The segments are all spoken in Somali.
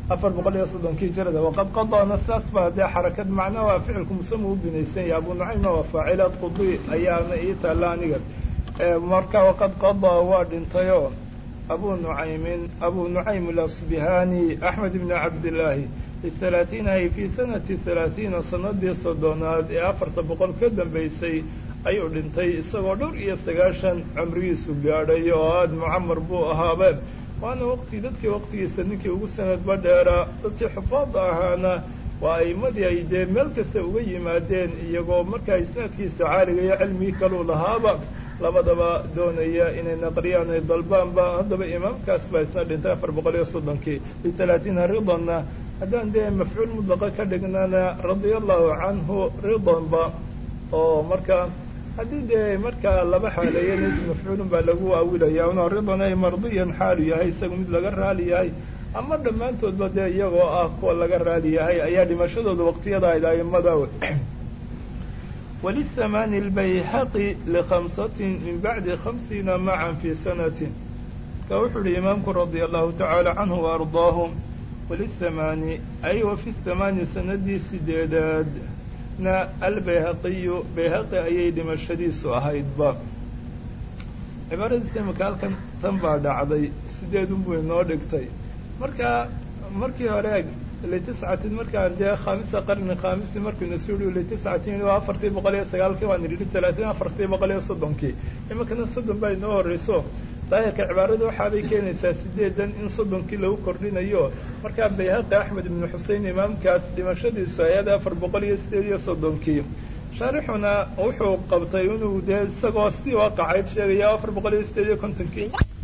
afar boqol iyo soddonkii hijrada waqad qadaana saas baa dee xarakad macna waa ficilku musama u binaysan yahay abu nucaymna waa faacilaad qudi ayaana ii taalla aniga marka waqad qadaa waa dhintayoo abu nucaymin abu nucaym alasbihani axmed ibni cabdillaahi bihalaaثiinahi fii sanati halaaثiina sanadii soddonaad ee afarta boqol ka dambaysay ayuu dhintay isagoo dhowr iyo sagaashan cumrigiisu gaadhay oo aad mucamar buu ahaabe waana waqti dadkii waqtigiisa ninkii ugu sanadba dheeraa dadkii xufaada ahaana waa aimadii ay dee meel kasta uga yimaadeen iyagoo markaa isnaadkiisa caaliga iyo cilmigii kaluu lahaaba labadaba doonaya inay naqriyaan ay dalbaanba haddaba imaamkaas baa isna dhintay afar boqol iyo soddonkii bihalaaثiina ridanna haddaan dee mafcuul mudlaqa ka dhignana radia allahu canhu ridanba oo marka haddii dee markaa laba xaaleeya nis mafcuulun baa lagu aawilaya una ridan ay mardiyan xaalu yahay isaga mid laga raali yahay ama dhammaantoodba dee iyagoo ah kuwa laga raali yahay ayaa dhimashadooda waqtiyada ayd aimada wlihamaani اlbayhaqi likhamsatin min bacdi khamsiina macan fii sanatin ka wuxuu uhi imaamku radia allahu tacaala canhu waardaahu walihamaani ay wa fi hamaani sanadii sideedaad na albayhaqiyu bayhaqi ayay dhimashadiisu ahaydba cibaaradiisa imika halkan tan baa dhacday sideedun buu inoo dhigtay marka markii hore litiscatin markaan dee khamisa qarni khamisi markuyna suri litiscatin waa afartii boqol iyo sagaalkii waan idhi talaatiin afartii boqol iyo soddonkii iminkana soddon baa inoo horreyso daahirka cibaaradu waxaabay keenaysaa sideedan in soddonkii lagu kordhinayo markaa bayhaqi axmed ibnu xusein imaamkaas dhimashadiisu ayada afar boqol iyo sideed iyo soddonkii shaarixuna wuxuu qabtay inuu dee isagoo sidii waaqacayd sheegaya afar boqol iyo sideed iyo kontonkii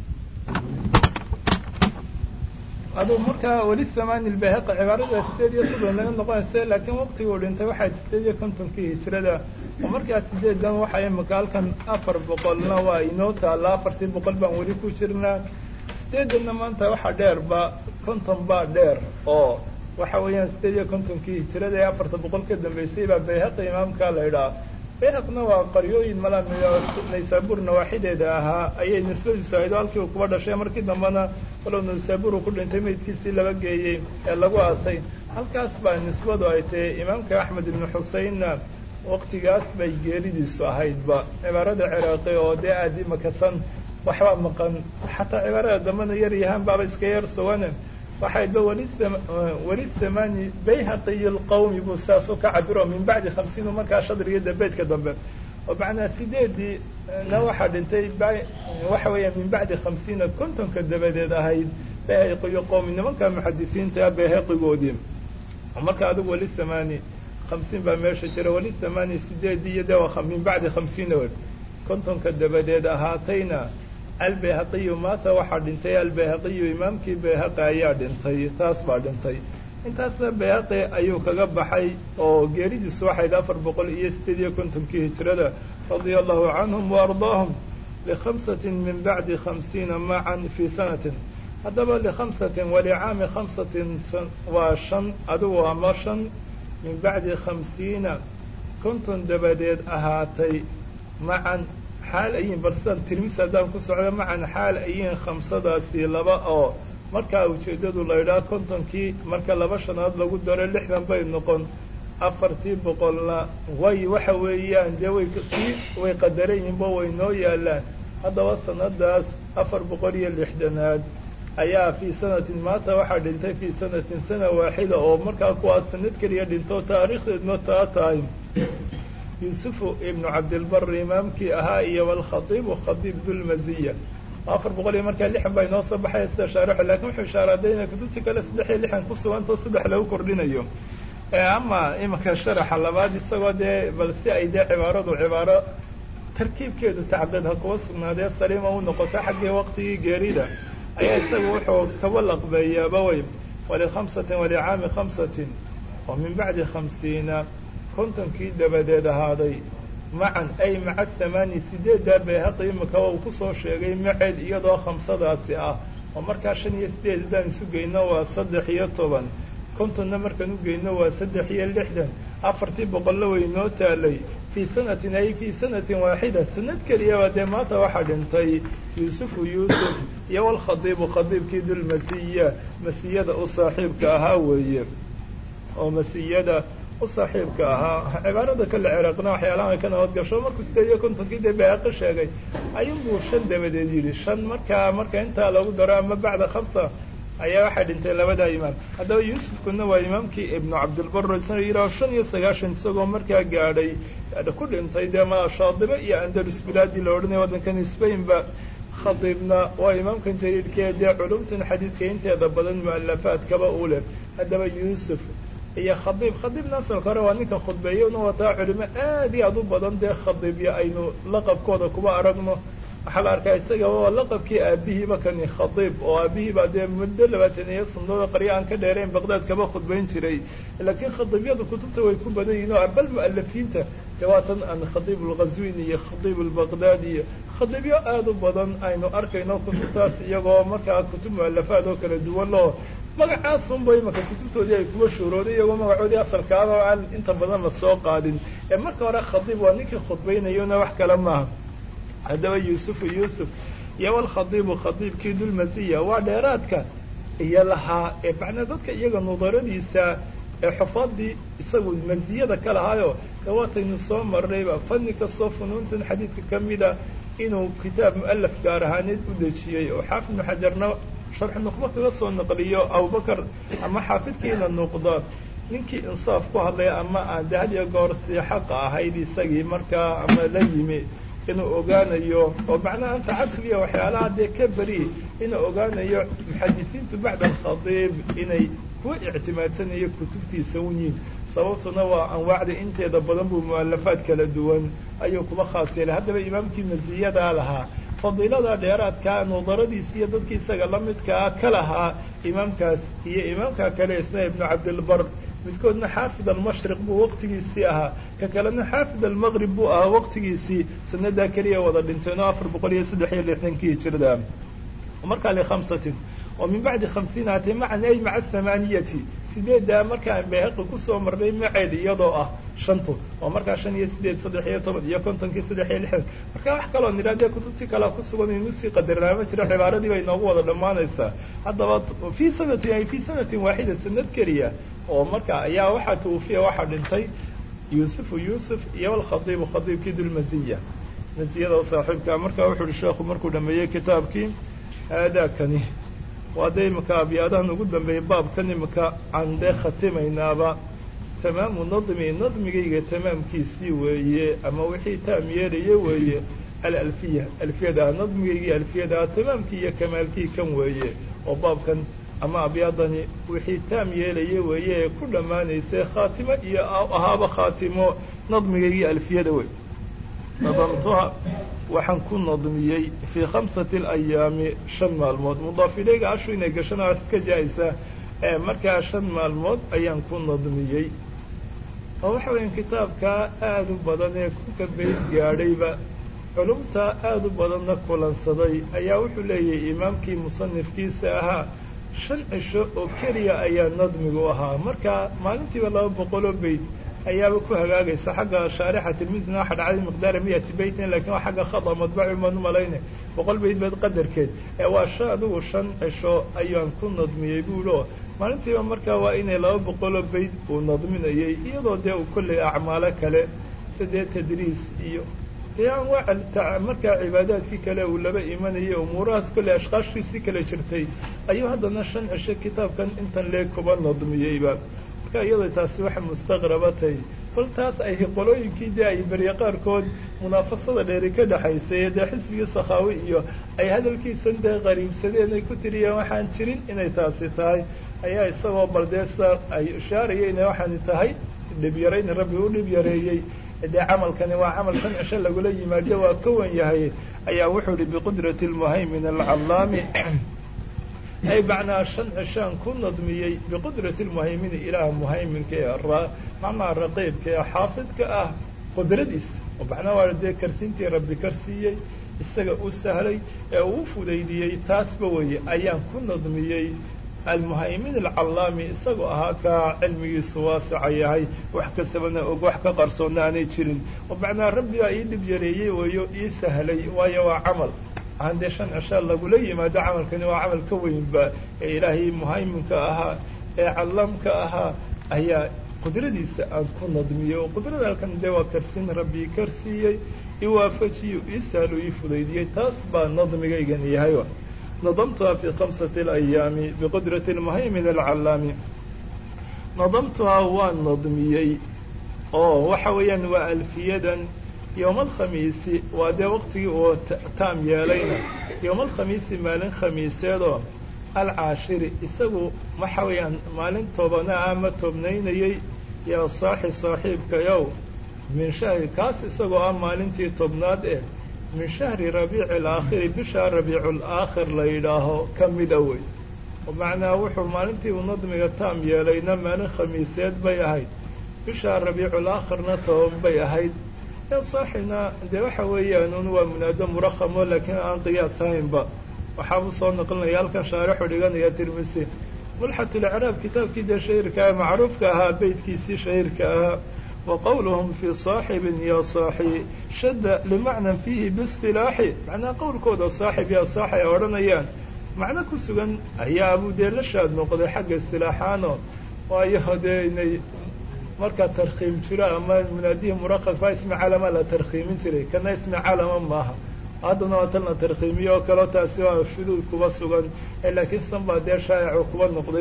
aduu markaa weli samaani lbayhaqi cibaarada sideed iyo soddon laga noqonaysa laakiin waqtiguu dhintay waxay sideed iyo kontonkii hijrada oo markaa sideedan waxaa imika halkan afar boqolna waa inoo taalla afartii boqol baan weli ku jirnaa sideedanna maanta waxaa dheerba konton baa dheer oo waxa weeyaan sideed iyo kontonkii hijrada ee afarta boqol ka dambeysay baa bayhaqi imaamka la idhaa bayhaqna waa qaryooyin mala naysaabuur nawaaxideeda ahaa ayay nisbadiisu ahayd oo halkii uu kuba dhashay markii dambena walow naysaabuur uu ku dhintay meydkiisii laba geeyey ee lagu aasay halkaas baa nisbadu ay tahay imaamka axmed ibnu xuseinna waqtigaas bay geeridiisu ahaydba cibaarada ciraaqi oo dee aada imakasan waxbaa maqan xataa cibaarada dambena yar yahaan baaba iska yar suwane waxaydba weli thamani bayhaqiyi lqawmi buu saas u ka cabiro min bacdi khamsiin markaa shadriga dabeedka dambe oo macnaa sideedii na waxaa dhintay waxa weeya min bacdi khamsiina kontonka dabadeed ahayd bayhaqiyo qowmi nimanka muxadisiinta bayhaqigoodii marka adigu weli thamani hamsiin baa meesha jira weli thamani sideedii iyo de min bacdi khamsiina wer kontonka dabadeed ahaatayna albayhaqiyu maata waxaa dhintay albayhaqiyu imaamkii bayhaqi ayaa dhintay taas baa dhintay intaasna bayhaqi ayuu kaga baxay oo geeridiisu waxayd afar boqol iyo sideed iyo kontonkii hijrada radia allahu canhum waardaahum likhamsatin min bacdi khamsiina macan fii sanatin haddaba likhamsatin walicaami khamsatin waa shan adigu ama shan min bacdi khamsiina konton dabadeed ahaatay macan xaal ayiin bal sidaan tirmis haddaan ku socdo macan xaal ayiin khamsadaasi laba oo markaa ujeeddadu la idhaha kontonkii marka laba shanaad lagu daro lixdan bay noqon afartii boqolna way waxa weeyaan dee way way qadaran yihinba way noo yaalaan haddaba sanadaas afar boqol iyo lixdanaad ayaa fii sanatin maanta waxaa dhintay fii sanatin sana waaxida oo markaa kuwaas sanad keliya dhinto taariikhdeedna taa tahay yuusufu ibnu cabdilbari imaamkii ahaa iyo walkhadiibu khadiib dulmaziya afar boqol iyo markaa lixan baa inoo soo baxaya sida shaarixu lakin wuxuu ishaaraaday inay kutubtii kale saddex iyo lixan ku sugantao saddex lagu kordhinayo ama imanka sharaxa labaad isagoo dee bal si ay dee cibaaradu cibaaro tarkiibkeedu tacqid ha kuwa sugnaadee saliima u noqoto xaggii waqtigii geerida ayaa isaga wuxuu kaba laqbeeyaaba wey walikhamsatin walicaami khamsatin oo min bacdi khamsiina kontonkii dabadeed ahaaday macan ay maca thamaani sideeddaa bayhaqi imika uu kusoo sheegay maceed iyadoo khamsadaasi ah oo markaa shan iyo sideed haddaan isu geyno waa saddex iyo toban kontonna markaan u geyno waa saddex iyo lixdan afartii boqollo way noo taalay fii sanatin ay fii sanatin waaxida sanad keliyaba dee maanta waxaa dhintay yuusufu yuusuf iyo walkhadiibu khadiibkii dulmasiya masiyada u saaxiibka ahaa weeye oo masiyada u saaxiibka ahaa cibaarada kale ciraaqna waxyaalaha ay ka nabad gasho markuu sideed iyo kontonkii dee baaqi sheegay ayunbuu shan dabadeed yidhi shan markaa marka intaa lagu daro ama bacda khamsa ayaa waxaa dhintay labadaa imaam haddaba yuusufkuna waa imaamkii ibnu cabdilbar isna yidhaho shan iyo sagaashan isagoo markaa gaadhay ku dhintay dee ma shaadibe iyo andalus bilaadii la odhanaya waddankan spainba khadiibna waa imaamkan jariirkee dee culumtan xadiidka inteeda badan mu'alafaadkaba u leh haddaba yuusuf iyo khadiib khadiibna asalka hore waa ninka khudbeeye una wataa culimo aad iyo aad u badan dee khadiibyo aynu laqabkooda kuba aragno waxaa la arkaa isaga waa laqabkii aabihiiba kani khadiib oo aabihiiba dee muddo labaatan iyo sanadooda qaryo aan ka dheerayn baqdaad kaba khudbayn jiray laakiin khadiibyadu kutubta way ku badan yihin oo bal mu'alafiinta dee waatan an khadiib alghazwini iyo khadiib albaqdaadi iyo khadiibyo aad u badan aynu arkayno kutubtaas iyagoo markaa kutub mu'alafaad oo kala duwan loo magacaasunba imaka kutubtoodii ay kuwa shuurooday iyagoo magacoodii asalkaaba oo aan inta badan la soo qaadin ee marka hore khadiib waa ninkii khudbaynayona wax kale maaha haddaba yuusufu yuusuf iyo walkhadiibu khadiibkii dulmasiya waa dheeraadka iyo lahaa ee macnaa dadka iyaga nudaradiisa ee xufaadii isagu masiyada ka lahaayo de waataynu soo marnayba fanni kastoo funuuntan xadiidka ka mida inuu kitaab mu'alaf gaar ahaaneed u dejiyey oo xaafid ibnu xajarna sharxu nuqba kaga soo naqliyo abubakar ama xaafidkiina nuqda ninkii insaaf ku hadlaya ama aan de had iyo goor sii xaqa ahayd isagii markaa ama la yimi inuu ogaanayo oo macnaha anta casriya waxyaalaha dee ka beri inuu ogaanayo muxadisiintu bacda alkhadiib inay ku ictimaadsanayo kutubtiisa un yihin sababtuna waa anwaacda inteeda badan buu mu'alafaad kala duwan ayuu kuba khaas yeelay haddaba imaamkii masiyadaa lahaa fadiilada dheeraadkaa nudaradiisi iyo dadkii isaga la midkaa ka lahaa imaamkaas iyo imaamka kale isna ibnu cabdilbar midkoodna xaafid almashriq buu waqtigiisii ahaa ka kalena xaafid almaqrib buu ahaa waqtigiisii sanadaa keliya wada dhinteen oo afar boqol iyo saddex iyo lixdankii hijirada markaa likhamsatin oo min bacdi khamsiin hatee macan ay maca thamaaniyati sideeddaa markaan bayhaqi kusoo marnay maceed iyadoo ah shantu oo markaa shan iyo sideed saddex iyo toban iyo kontonkii saddex iyo lixdan marka wax kaloo nidhaa dee kutubtii kalea kusugan inu sii qadarnaama jiro cibaaradii bay inoogu wada dhammaanaysaa haddaba fii sanatin ay fii sanatin waaxida sanad keliya oo marka ayaa waxaa twufiya waxaa dhintay yuusufu yuusuf iyo alkhadiibu khadiibkii dulmasiya masiyada saaxiibka markaa wuxu uhi sheekhu markuu dhameeyey kitaabkii haadaakani waa dee imika abyaadahan ugu dambeeyey baabkan imika aan dee khatimaynaaba tamaamu nadmi nadmigayga tamaamkiisii weeye ama wixii taam yeelaya weeye alalfiya alfiyada nadmigaygii alfiyada tamaamkii iyo kamaalkii kan weeye oo baabkan ama abyaadani wixii taam yeelaya weeye ee ku dhammaanaysay khaatimo iyo ahaaba khaatimo nadmigaygii alfiyada wey nadamtuha waxaan ku nadmiyey fii khamsati alayaami shan maalmood mudaaf ilayga ashu inay gashanaas ka jaa-isa ee markaa shan maalmood ayaan ku nadmiyey oo waxa weya kitaabkaa aada u badan ee kunka bayd gaadhayba culumta aada u badanna kulansaday ayaa wuxuu leeyahay imaamkii musanifkiisa ahaa shan cisho oo keliya ayaa nadmigu ahaa marka maalintiiba laba boqoloo bayd ayaaba ku hagaagaysa xagga shaarixa tilmisna waxa dhacday miqdaara miyati baytin lakin waa xagga khada madbaci maan umalayne boqol bayd bayd qadarkeed ee waa shan adigu shan cisho ayaan ku nadmiyey buulo maalintiiba markaa waa inay laba boqoloo bayd uu nadminayay iyadoo dee uu kolley acmaalo kale sidee tadriis iyo dee anwaaca markaa cibaadaadkii kale uu laba imanayay umuurahaas kolley ashkaashkiisii kale jirtay ayuu haddana shan cisho kitaabkan intan lee kuba nadmiyeyba marka iyadoo taasi waxa mustaqrabatay bal taas ay qolooyinkii dee ay berye qaarkood munaafasada dheeri ka dhexaysay dee xisbigii sakhaawi iyo ay hadalkiisan dee qariibsadeen ay ku tiriyeen waxaan jirin inay taasi tahay ayaa isagoo bal dee sa ay ishaaraya inay waxaani tahay dhib yarayn rabbi u dhib yareeyey dee camalkani waa camal shan cisho lagula yimaado waa ka wan yahay ayaa wuxuu ihi biqudrati almuhaymin alcallaami ay macnaa shan cishaan ku nadmiyey biqudrati lmuhaymini ilaah muhayminka ee macnaha raqiibka ee xaafidka ah qudradiisa oo macnaha waa dee karsiintii rabbi karsiiyey isaga u sahlay ee uu fudaydiyey taasba weye ayaan ku nadmiyey almuhaymin alcallaami isagoo ahaa kaa cilmigiisu waasaca yahay wax kastabana og wax ka qarsoonna aanay jirin oo macnaa rabbigaa ii dhib yareeyey wayo ii sahlay waayo waa camal aan dee shan cisha lagula yimaado camalkani waa camal ka weynba ee ilaahay muhayminka ahaa ee callaamka ahaa ayaa qudradiisa aan ku nadmiyey oo qudrada halkan dee waa karsin rabbii karsiiyey i waafajiyo ii sahlo ii fudaydiyey taas baa nadmigaygan yahay nadamtuha fi khamsati alayaami biqudrati lmuhaymin alcallaami nadamtuhaa waan nadmiyey oo waxa weeyaan waa alfiyadan yowma alkhamiisi waa dee waqtigii uu taam yeelayna yowma alkhamiisi maalin khamiiseedoo alcaashiri isagu waxa weeyaan maalin tobanaa ama tobnaynayey yaa saaxi saaxiibkayow min shahri kaas isagoo ah maalintii tobnaad eh min shahri rabiici alaakhiri bisha rabiiculaakhir la yidhaaho ka mida wey macnaa wuxuu maalintii uu nadmiga taam yeelayna maalin khamiiseed bay ahayd bisha rabiiculaakhirna toban bay ahayd ee saaxina dee waxa weeyaan un waa munaado murakhamo laakiin aan qiyaas ahaynba waxaabuu soo naqlinaya halkan shaarixu dhiganaya tirmisi mulxatulicraab kitaabkii dee shahiirka ah macruufka ahaa beydkiisii shahiirka ahaa wa qowluhum fii saaxibin ya saaxi shadda limacnan fiihi biistilaaxi macnaa qowlkooda saaxib yaa saaxi ay odhanayaan macno ku sugan ayaa abuu dee la shaad noqday xagga istilaaxaano waayo dee inay markaa tarkhiim jiro ama munaadihii muraqas baa ismi calama la tarkhiimin jiray kana ismi calama maaha haddana waa tan la tarkhiimiyo oo kaleo taasi waa shuduud kuba sugan laakiin san baa dee shaa'icu kuba noqday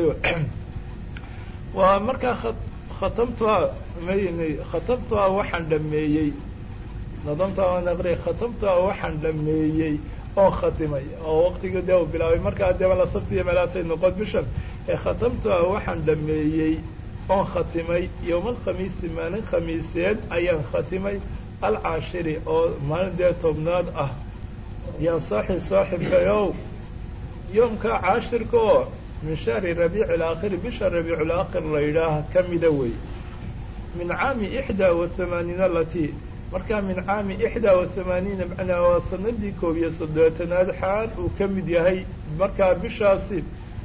waa markaa khatamtuhaa mayni khatamtuhaa waxaan dhameeyey nadamtuhaa waan aqriyay khatamtuhaa waxaan dhameeyey oo khatimay oo waqtigii dee uu bilaabay markaa dee la sabtiyo meelaasay noqon bishan ee khatamtuhaa waxaan dhameeyey oon khatimay yowma alkhamiisi maalin khamiiseed ayaan khatimay alcaashiri oo maalin dee tobnaad ah yaa saaxi saaxibkayow yoomka caashirka oo min shahri rabiici alaakhiri bisha rabiiculaakhir la yidhaaha ka mida wey min caami ixdaa wa hamaaniina alatii markaa min caami ixdaa wa hamaaniina macnaa waa sanadii koob iyo soddobaatanaad xaal uu ka mid yahay markaa bishaasi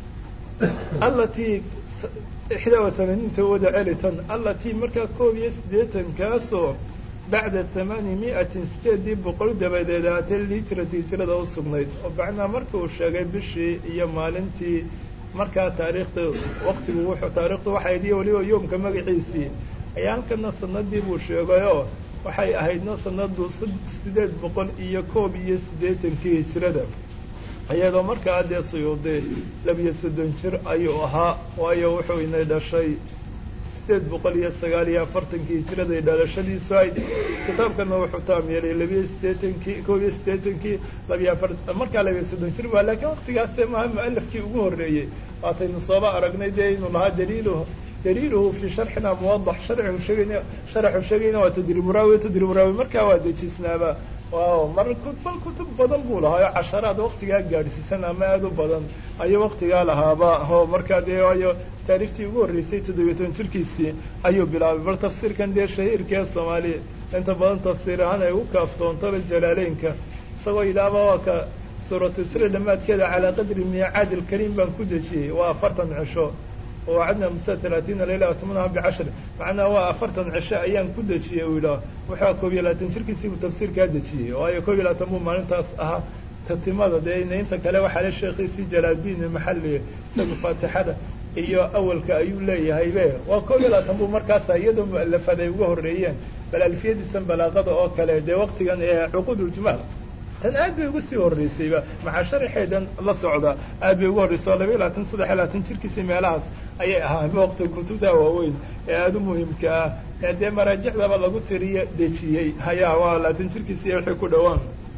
allatii ixdaa wa hamaaniinta wada celitan allatii markaa koob iyo siddeetankaasoo bacda hamaani mi'atin sideedii boqol dabadeed ahaatee lihijrati hijrada u sugnayd oo macnaa marka uu sheegay bishii iyo maalintii markaa taariikhda waqtigu wuxuu taarikhdu waxay ahayd iyo weliba yoomka magaciisii ayaa halkana sanadii buu sheegay oo waxay ahaydna sanadu sideed boqol iyo koob iyo siddeetankii hijrada iyadoo markaa dee suyuudi labiyo soddon jir ayuu ahaa waayo wuxuu inay dhashay sideed boqol iyo sagaal iyo afartankii hijiraday dhalashadiisu ayd kitaabkana wuxuu taam yeelay labiyo siddeetankii koob iyo siddeetankii labiyo afar markaa labiyo soddon jir waa laakiin waqtigaasee maha mualafkii ugu horreeyey waataynu sooba aragnay dee inuu lahaa daliiluhu daliiluhu fii sharxina muwadax sharcigu sheegayna sharaxu sheegayna waa tadriburaawi tadriburaawi markaa waa dejisnaaba waaw mar bal kutub badan buu lahaa oo casharaad waqtigaa gaadhsiisan ama aada u badan ayuu waqtigaa lahaaba oo markaa dee waayo taarikhtii ugu horreysay toddobiyo toban jirkiisii ayuu bilaabay bal tafsiirkan dee shahiirkee soomaaliya inta badan tafsiir ahaan ay ugu kaaftoontaba jalaaleynka isagoo yidhaahba waa ka suuratu isra dhammaadkeeda calaa qadri miicaad ilkariim baan ku dejiyey waa afartan cisho wacadna musa talaatiina layla atmanaha bicashar macnaa waa afartan cisho ayaan ku dejiyey uu yidhaah wuxua koob iyo labaatan jirkiisii buu tafsiirkaa dejiyey waayo koob iyo labaatan buu maalintaas ahaa tatimada dee inta kale waxaa le sheekhiisii jalaaldiin maxali isaga faatixada iyo awalka ayuu leeyahay be waa koob iyo labaatan buu markaasa iyadoo mu'alafaad ay uga horreeyeen bal alfiyadiisan balaaqada oo kale dee waqtigan ee cuquuduljmaal tan aad bay uga sii horreysayba maxaa sharaxeedan la socda aad bay uga horreysay oo labayo labaatan saddex iyo labaatan jirkiisii meelahaas ayay ahaan waqti kutubta waaweyn ee aada u muhiimka ah ee dee maraajicdaba lagu tiriyo dejiyey hayaa waa labaatan jirkiisii wixii ku dhowaan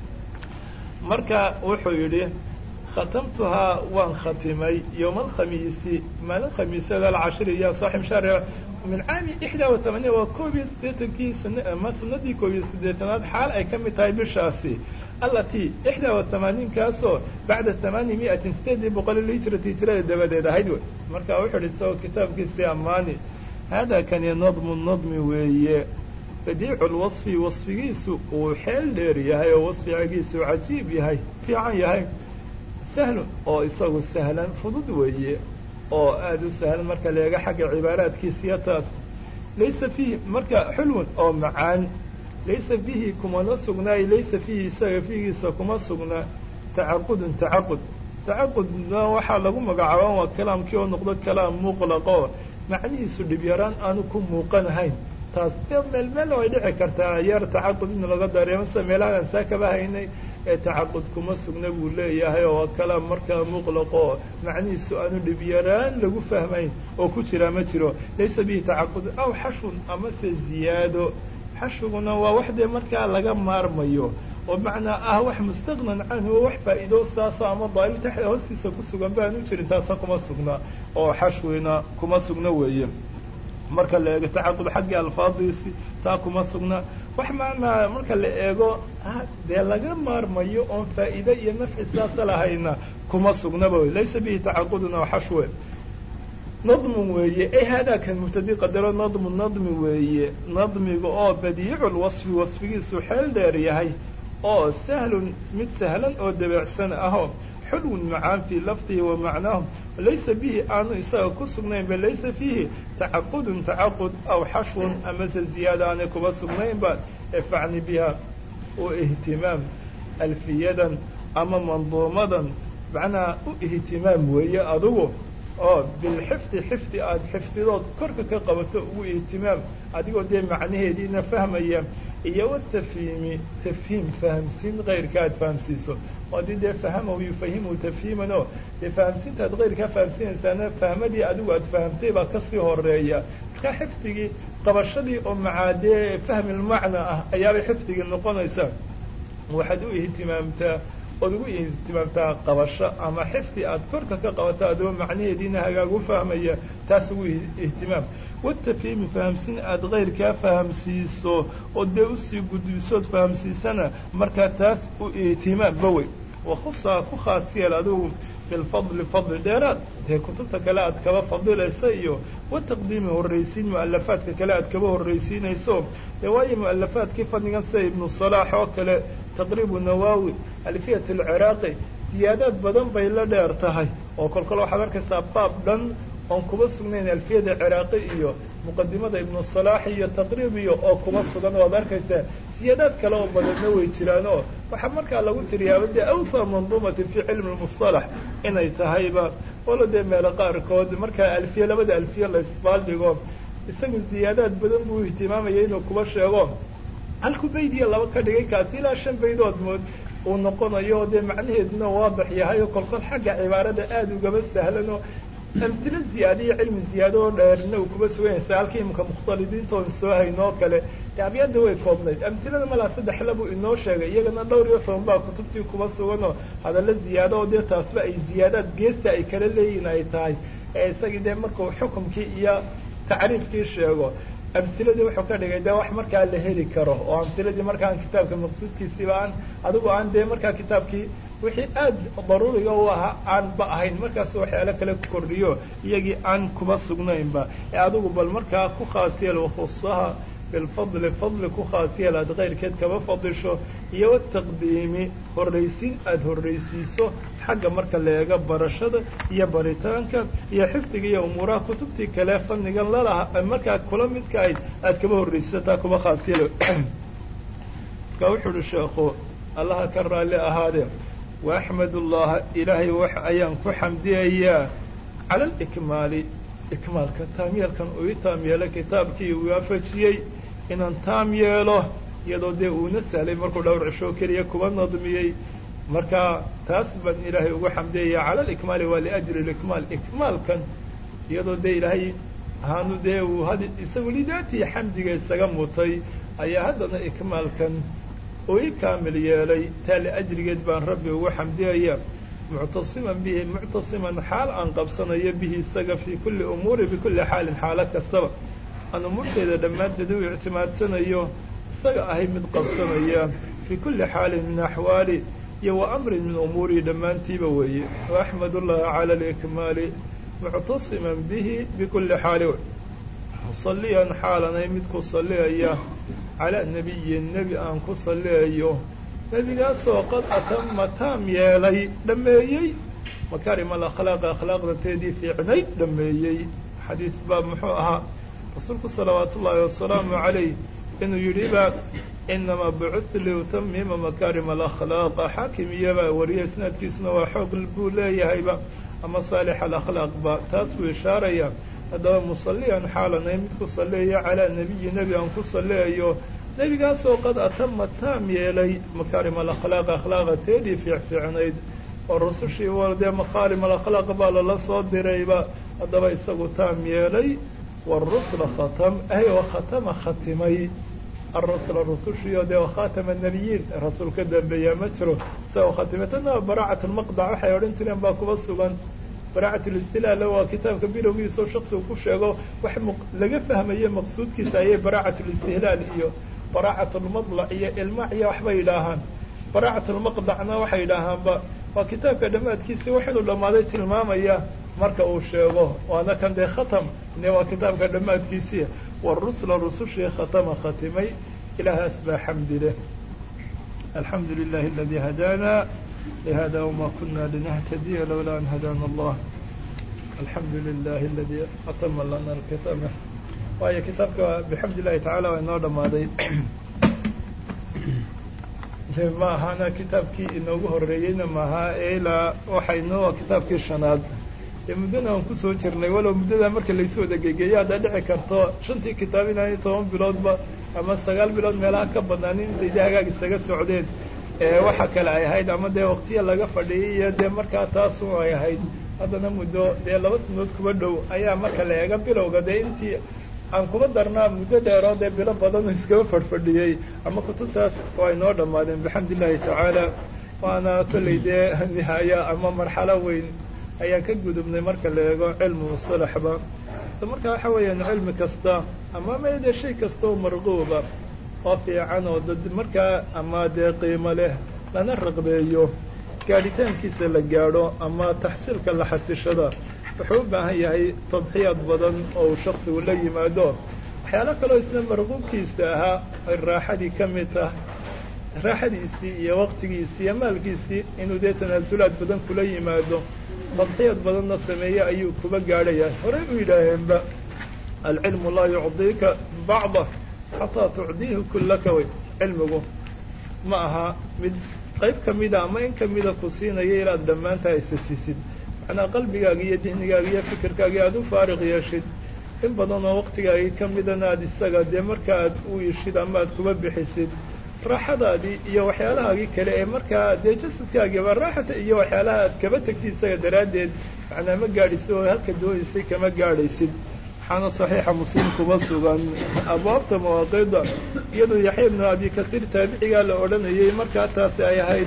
marka wuxuu yidhi khatamtuhaa waan khatimay yowma alkhamiisi maalin khamiisada alcashiri ya saaxib shahri min caami ixdaa wa tamaaniya waa koob iyo siddeetankii ama sanadii koob iyo siddeetanaad xaal ay ka mid tahay bishaasi allatii ixdaa wa tamaaniinkaasoo bacda tamaani mi'atin sideedii boqol lhijrati hijrada dabadeed ahayd wey marka wuxuu ihi isagoo kitaabkiisii ammaani haadaa kani nadmu nadmi weeye badiicu lwasfi wasfigiisu uu xeel dheer yahay oo wasfigiisu cajiib yahay fiican yahay sahlun oo isagu sahlan fudud weeye oo aada u sahlan marka la eego xagga cibaaraadkiisiyo taas laysa fiihi marka xulwan oo macaan laysa fiihi kumana sugnaayo laysa fiihi isaga fiigiisa kuma sugnaa tacaqudun tacaqud tacaqudna waxaa lagu magacaaba waa kalaamkii oo noqdo kalaam muqlaqo macnihiisu dhib yaraan aanu ku muuqanahayn taas dee meel meel way dhici kartaa yar tacaqud in laga dareemo sida meelahan aan saa kaba haynay ee tacaqud kuma sugna buu leeyahay oo kalaam markaa muqlaqo macnihiisu aanu dhib yaraan lagu fahmayn oo ku jiraa ma jiro laysa bihi tacaqud aw xashun amase ziyaado xashiguna waa wax dee markaa laga maarmayo oo macnaa ah wax mustaqnan canhu oo wax faa'iido saasa ama daalil taxda hoostiisa ku sugan baanu jirin taasa kuma sugna oo xashwina kuma sugna weeye marka la eego tacaqud xaggii alfaadiisi taa kuma sugna wax macnaa marka la eego dee laga maarmayo oon faa'iide iyo nafci saasa lahayna kuma sugnaba wey laysa bihi tacaqudun aw xashwe nadmun weeye e haadaakan mubtadi qadaro nadmu nadmi weeye nadmiga oo badiicu lwasfi wasfigiisu xeel dheer yahay oo sahlun mid sahlan oo dabeecsan ahoo xulwun macaan fii lafdihi wa macnaahu laysa bihi aanu isaga ku sugnayn ba laysa fiihi tacaqudun tacaqud aw xashwun amase ziyaada aanay kuba sugnayn ba efacni biha u ihtimaam alfiyadan ama manduumadan macnaha u ihtimaam weeye adugu oo bilxifdi xifdi aada xifdidood korka ka qabato ugu ihtimaam adigoo dee macnaheediina fahmaya iyo watafhiimi tafhiim fahamsiin kayrka aad fahamsiiso oo haddii dee fahamahu yufahimu tafhiiman oo dee fahamsiinta ad kayrkaa fahamsiinaysaana fahmadii adigu aad fahamtay baa kasii horeeya markaa xifdigii qabashadii oo macaa dee fahmi lmacna ah ayaabay xifdigii noqonaysaa waxaad u ihtimaamtaa ood ugu ihtimaamtaa qabasho ama xifdi aad korka ka qabato adoo macnaheediina hagaagu fahmaya taas ugu ihtimaam watafhiimi fahamsin aada kayrkaa fahamsiiso oo dee usii gudbisood fahamsiisana markaa taas u ihtimaam ba wey wakhusaa ku khaas yeel adigu bilfadli fadli dheeraad dee kutubta kale aad kaba fadilaysa iyo wataqdiimi horraysiin mu'alafaadka kale aad kaba horraysiinayso dee waayo mu'alafaadkii fadligan sida ibnu salaax oo kale taqriibu nawaawi alfiyat alciraaqi ziyaadaad badan bay la dheer tahay oo kolkol waxaad arkaysaa baab dhan oon kuba sugnayn alfiyada ciraaqi iyo muqadimada ibnu salaax iyo taqriib iyo oo kuba sugan waad arkaysaa ziyaadaad kale oo badanna way jiraan oo waxaa markaa lagu tiriyaaba dee awfa manduumatin fii cilmi lmustalax inay tahayba walo dee meelo qaarkood markaa alfiya labada alfiya la isbaaldhigo isagu ziyaadaad badan buu ihtimaamaya inuu kuba sheego halku baydiya laba ka dhigay kaasi ilaa shan baydood mood uu noqonayo dee macnaheeduna waadax yahay oo kolkol xagga cibaarada aada ugaba sahlanoo amtilo ziyaada iyo cilmi ziyaado oo dheerna uu kuba suganaysa halka imika mukhtalidiinta oon soo hayno oo kale abyada way koobnayd amtilada malaa saddexla buu inoo sheegay iyagana dhowr iyo toban baa kutubtii kuba suganoo hadalla ziyaado oo dee taasba ay ziyaadaad geesta ay kala leeyihin ay tahay ee isagii dee markuu xukumkii iyo tacriifkii sheego amsiladii wuxuu ka dhigay dee wax markaa la heli karo oo amsiladii markaan kitaabka maqsuudkiisiiba aan adigu aan dee markaa kitaabkii wixii aad daruuriga u ahaa aan ba ahayn markaas waxyaalo kale ku kordhiyo iyagii aan kuma sugnaynba ee adigu bal markaa ku khaas yeel wakhusaha bilfadli fadli ku khaas yeel aad kayrkeed kaba fadisho iyo wataqdiimi horraysiin aada horraysiiso xagga marka la eego barashada iyo baritaanka iyo xifdiga iyo umuuraha kutubtii kale fannigan lalaha markaa kula midka ayd aad kaba horraysisataa kuba khaas yeel marka wuxu uhi sheekhu allaha ka raalli ahaadee waaxmad ullaha ilaahay wax ayaan ku xamdiyayaa cala alikmaali ikmaalka taam yeelkan uu i taam yeelay kitaabkii waafajiyey inaan taam yeelo iyadoo dee uuna sahlay markuu dhowr cishoo keliya kuba nadmiyey marka taas baan ilaahay ugu xamdiyayaa cala alikmaali waa liajli likmaal ikmaalkan iyadoo dee ilaahay ahaanu dee uu had isagu lidaatii xamdiga isaga mutay ayaa haddana ikmaalkan uu i kaamil yeelay taa liajrigeed baan rabbi ugu xamdiyaya muctasiman bihi muctasiman xaal aan qabsanayo bihi isaga fii kulli umuuri bikulli xaalin xaalo kastaba aan umuurteeda dhammaanteed u ictimaadsanayo isaga ahay mid qabsanaya fii kulli xaalin min axwaali iyo wa amrin min umuurii dhammaantiiba weeye waaxmad ullaha cala alikmaali muctasiman bihi bikulli xaali musalliyan xaalanay mid ku salliyaya calaa nebiyin nebi aan ku salliyayo nebigaasoo qad atama taam yeelay dhammeeyey makaarim alakhlaaq akhlaaqda teedii fiicnayd dhameeyey xadiis baa muxuu ahaa rasuulku salawaat ullaahi wasalaamu calayh inuu yidhi ba inamaa bucudtu liutamima makaarim alakhlaaqa xaakim iyobaa wariya isnaadkiisuna waa xoog buu leeyahayba ama saalix alakhlaaqba taas buu ishaaraya haddaba musalliyan xaalanay mid ku salliyayo calaa nebiyi nebi aan ku salliyayo nebigaasoo qad atama taam yeelay makaarim alakhlaaq akhlaaqa teedii fiicfiicnayd oo rusushii war dee makaarim alakhlaaq baa lala soo dirayba haddaba isagu taam yeelay warusla khatam ay wa khatama khatimay arusla rusushiio dee wakhatama nebiyiin rasuul ka dambeeyaa ma jiro isagoo khatimay tana baraacat lmaqdac waxay odhan jireen baa kuba sugan baraacat listilaala waa kitaabka bilowgiisao shaksigu ku sheego wax laga fahmaye maqsuudkiisa ayay baraacat listihlaal iyo baraacat lmadlac iyo ilmac iyo waxbay yidhaahaan baraacat lmaqdacna waxay yidhaahaanba waa kitaabka dhammaadkiisii wax inuu dhammaaday tilmaamaya marka uu sheego waana kan dee khatam ne waa kitaabka dhammaadkiisii warusla rusushii khatama khatimay ilaahaas baa xamdi leh alxamdu lilahi aladi hadaana lihada wma kuna linahtadiya lowlaa an hadaana allah alxamdu lilahi aladi atama lana alkitama waayo kitaabka bixamdi illahi tacala waa inoo dhammaaday ma ahana kitaabkii inoogu horeeyeyna maaha ilaa waxaynoo kitaabkii shanaad dee muddana aan kusoo jirnay walow muddada marka laysu wada gegeeyo haddaa dhici karto shantii kitaab inaanay toban biloodba ama sagaal bilood meelaha ka badnaanin intay dee hagaag isaga socdeen waxa kale ay ahayd ama dee waktiya laga fadhiyay iyo dee markaa taasu ay ahayd haddana muddo dee laba sanood kuba dhow ayaa marka la eega bilowga dee intii aan kuba darnaa muddo dheeroo dee bilo badan iskaba fadhfadhiyey ama kutubtaas waa inoo dhammaadeen bixamdi illahi tacaala waana kollay dee nihaaya ama marxalo weyn ayaan ka gudubnay marka la eego cilmi musalaxba marka waxa weeyaan cilmi kasta ama made shay kasta oo marquuba oo fiican oo dad markaa ama dee qiimo leh lana raqbeeyo gaadhitaankiisa la gaadho ama taxsiilka la xasishada wuxuu u baahan yahay tadxiyaad badan oo uu shaksigu la yimaado waxyaalo kaloo isna marquubkiisa ahaa ay raaxadii ka mid tah raaxadiisii iyo waqtigiisii iyo maalkiisii inuu dee tanaasulaad badan kula yimaado tadxiyaad badanna sameeye ayuu kuba gaadhaya horey u yidhaaheenba alcilmu laa yucdiika bacdah xataa tucdiihi kullaka way cilmigu ma aha mid qayb kamida ama in kamida ku siinaya inaad dhammaantaa isa siisid macnaa qalbigaaga iyo dihnigaaga iyo fikirkaaga aada u faariq yeeshid in badan oo waqtigaagii kamidana aad isaga dee marka aad u ishid ama aad kuba bixisid raaxadaadii iyo waxyaalahaagii kale ee markaa dee jasadkaagiiba raaxata iyo waxyaalaha aad kaba tegtid isaga daraaddeed macnaa ma gaadhisid oo halka doonaysay kama gaadhaysid waxaana saxiixa muslim kuba sugan abwaabta mawaaqida iyadoo yaxya ibnu abi kasiir taabicigaa la odhanayay markaa taasi ay ahayd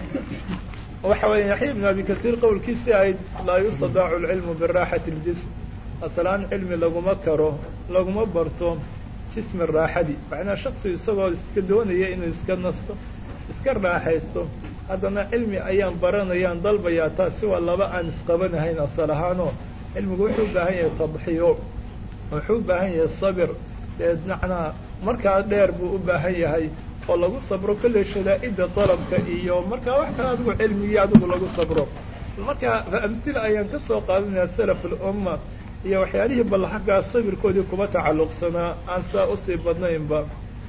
waxa weya yaxya ibnu abi kasiir qowlkiisii ahayd laa yustadaacu alcilmu biraaxati اljism asalaan cilmi laguma karo laguma barto jismi raaxadi macnaa shaksigu isagoo iska doonaya inuu iska nasto iska raaxaysto haddana cilmi ayaan baranayaan dalbayaa taasi waa laba aan isqabanahayn asal ahaanoo cilmigu wuxuu u baahan yahay tadxiyo wuxuu u baahan yahay sabir dee macnaa markaa dheer buu u baahan yahay oo lagu sabro kolley shadaa'ida dalabka iyo markaa wax kale adigu cilmigii adigu lagu sabro marka amtila ayaan ka soo qaadanayaa salaf alumma iyo waxyaalihii bal xaggaa sabirkoodii kuba tacalluqsanaa aan saa usii badnaynba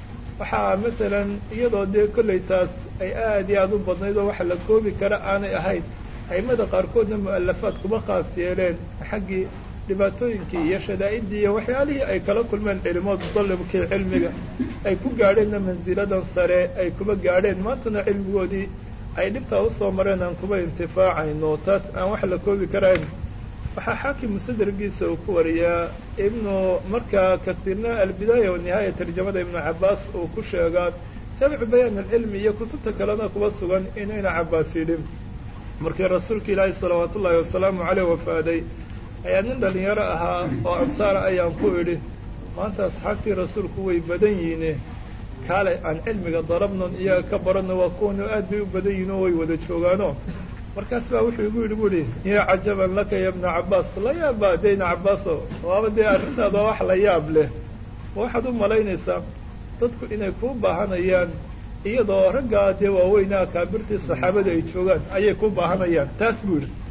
waxaa masalan iyadoo dee kolley taas ay aad iyo aada u badnayd oo waxa la koobi kara aanay ahayn aimada qaarkoodna mu'alafaad kuba khaas yeeleen xaggii dhibaatooyinkii iyo shadaa'idii iyo waxyaalihii ay kala kulmeen cilimood dalibkii cilmiga ay ku gaadheenna mansiladan sare ay kuba gaadheen maantana cilmigoodii ay dhibtaa usoo mareen aan kuba intifaacayno taas aan wax la koobi karayn waxaa xaakim musadergiisa uu ku wariyaa ibnu markaa kasiirna albidaaya wanihaaya tarjamada ibnu cabaas uu ku sheegaa jamcu bayaan alcilmi iyo kutubta kalena kuba sugan inuu ina cabaas yidhi markii rasuulka ilaahi salawaatu ullaahi wasalaamu caleyh wafaaday ayaa nin dhalinyaro ahaa oo ansaara ayaan ku idhi maanta asxaabtii rasuulku way badan yihiine kaale aan cilmiga darabnon iyaga ka baranno waa kuwanu aad bay u badan yihin oo way wada joogaano markaas baa wuxuu igu yidhi buuhi ya cajaban laka ya ibna cabaas la yaaba dee ibna cabaaso waaba dee arrintaada wax la yaab leh ma waxaad u malaynaysaa dadku inay kuu baahanayaan iyadoo raggaa dee waaweyna akaabirtii saxaabada ay joogaan ayay ku baahanayaan taas buu yidhi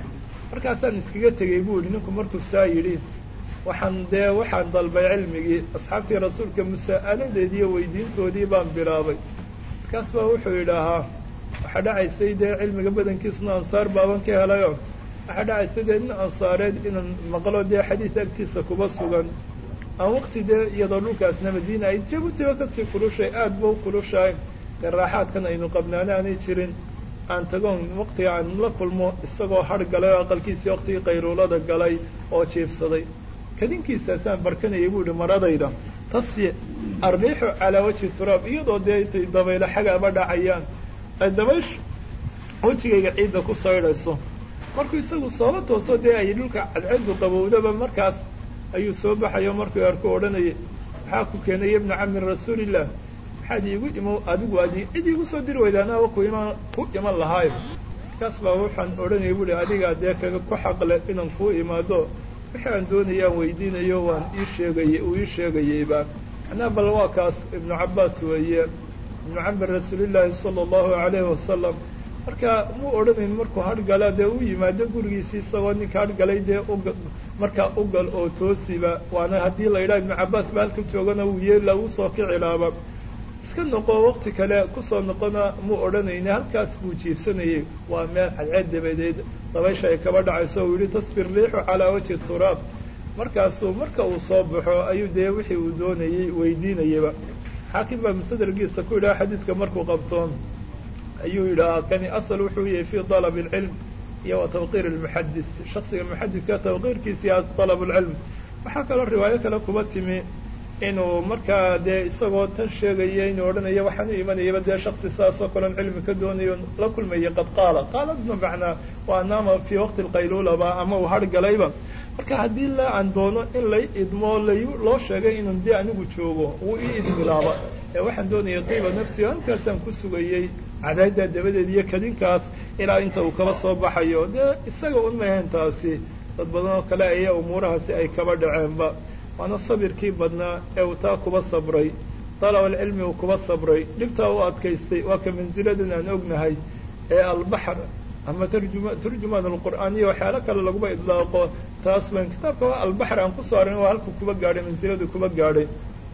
markaasaan iskaga tegey buu yihi ninku markuu saa yidhi waxaan dee waxaan dalbay cilmigii asxaabtii rasuulka masa'aladeedii iyo weydiintoodii baan bilaabay markaas baa wuxuu yidhaahaa waxaa dhacaysay dee cilmiga badankiisuna ansaar baaban ka helayo waxaa dhacaysay dee nin ansaareed inaan maqlo dee xadiis agtiisa kuba sugan aan waqti dee iyadoo dhulkaasna madiina ay jabuutiba kasii kulushay aada ba u kulushahay dee raaxaadkan aynu qabnaana aanay jirin aan tagoon waqtiga aan la kulmo isagoo har galay oo aqalkiisii waqtigii qayruulada galay oo jiibsaday kadinkiisaasaan barkanayay buu yihi maradayda tasfi arriixu calaa wajhi turaab iyadoo dee intay dabaylo xagaaba dhacayaan ay dabaysh wejigayga ciidda ku saydhayso markuu isagu soola tooso dee ay dhulka cadceedu qabowdaba markaas ayuu soo baxayo markuu arku odhanayay maxaa ku keenay ibna cami rasuulillah maxaad iigu imo adigu adi cid iigu soo diri weyda anaa ku iman ku iman lahaayo markaas baa waxaan odhanayay buuhi adigaa dee kaga ku xaqle inaan kuu imaado wixii aan doonayaan weydiinayo waan ii sheegayey uu ii sheegayeyba macnaa bal waa kaas ibnu cabbaas weeye ibnu cami rasuulillaahi sala allahu alayhi wasalam marka muu odhanayn markuu hargala dee u yimaado gurigiisii isagoo ninka hargalay dee uga markaa ugal oo toosiba waana haddii la yidhaha ibnu cabbaas ba halka joogana wuu yeela uu soo kicilaaba iska noqo waqti kale kusoo noqona muu odhanayne halkaas buu jiibsanayay waa meel cadceed dabadeed dabaysha ay kaba dhacayso uu yihi tasfir riixu calaa wajhi turaab markaasuu marka uu soo baxo ayuu dee wixii uu doonayey weydiinayaba xaakim baa mustadragiisa ku yidhaha xadiidka markuu qabtoon ayuu yidhahaa kani asal wuxuu yahay fi dalab اlcilm iyo wa tawqiir اlmuxadis shaksiga muxadidka tawqiirkiisa dalab اlcilm waxaa kaloo riwaayo kale kuba timi inuu markaa dee isagoo tan sheegaya inuu odhanaya waxaan u imanayaba dee shaksi saasoo kaleon cilmi ka doonayo la kulmaya qad qaala qaaladna macnaa waa naama fii waqti lqaylulaba ama uu hargalayba marka haddii la aan doono in lay idmo lay loo sheegay inun dee anigu joogo wuu ii idmilaaba ee waxaan doonaya qiiba nafsi o halkaasaan ku sugayey cadaaddaa dabadeed iyo kadinkaas ilaa inta uu kaba soo baxayo dee isaga un mahayn taasi dad badan oo kale aya umuurahaasi ay kaba dhaceenba waana sabirkii badnaa ee uu taa kuba sabray dalabaalcilmi uu kuba sabray dhibtaa u adkaystay waa ka mansiladan aan ognahay ee albaxr ama tarjuma turjumaan alqur'aan iyo waxyaalo kale laguma idlaaqo taas ban kitaabka waa albaxr aan kusoo arin waa halku kuba gaadhay mansiladu kuba gaadhay